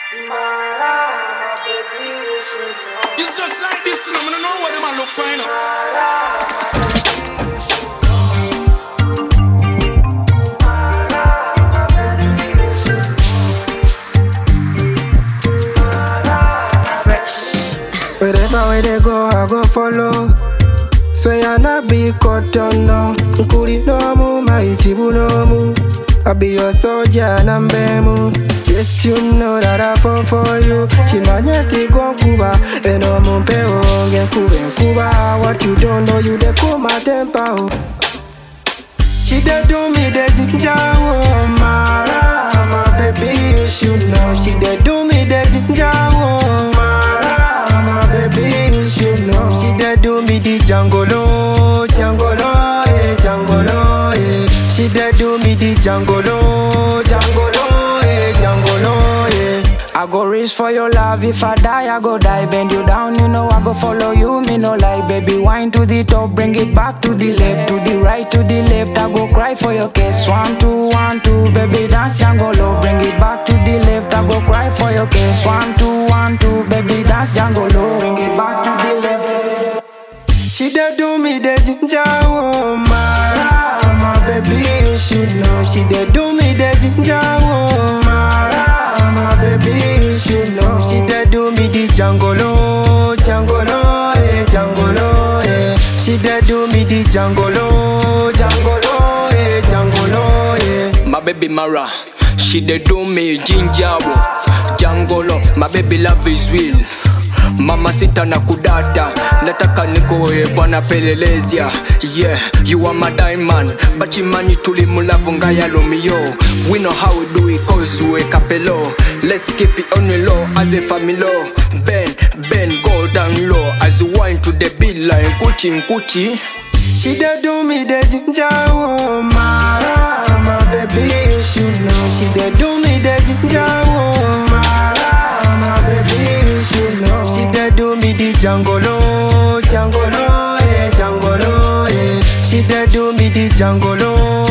It's just like this, you know, I don't know what them a look for, you know. Fresh. Wherever where they go, I go follow. Swear not be caught on no. Nkuli no mu, my chibu no mu. I be your soldier and I'm bemu. Yes, you know that I fall for you. Chimanyeti gonkuba, eno mumpeo ngenkuba nkuba. What you don't know, you dey cool my temper. Oh. She dey do me the ginger, oh Mara, my baby, you should know. She dey do me the ginger, oh Mara, my baby, you should know. She dey do me the jangolo, jangolo, eh, jangolo, eh. She dey do me the jangolo, jangolo, eh, jangolo, eh. I go reach for your love. If I die, I go die. Bend you down, you know I go follow you. Me no like, baby. Wine to the top, bring it back to the left, to the right, to the left. I go cry for your kiss. One, two, one, two, baby. Dance Jangolo. Bring it back to the left. I go cry for your kiss. One, two, one, two, baby. Dance Jangolo. Bring it back to the left. She dey do me the ginger, oh Mara, my baby, you should know. She dey do me the ginger, oh Mara, my baby, you should know. She dey do me the jangolo, jangolo, eh, jangolo, eh. She dey do me the jangolo, jangolo, eh, jangolo, eh. My baby Mara, she dey do me ginger Jangolo, my baby love is real Mama sita na kudata nataka nikoe bwana pelelezia yeah you are my diamond bachimanyi tuli mulavu nga ya Romeo we know how we do it cause we kapelo let's keep it on the low as a family bend bend go down low as you wine to the beat like nkuchi nkuchi She dey do me the ginger, oh Mara, my baby, you should know. She dey do me the ginger, oh Mara, my baby, you should know. She dey do me the jangolo, jangolo, eh, jangolo, eh. She dey do me the jangolo,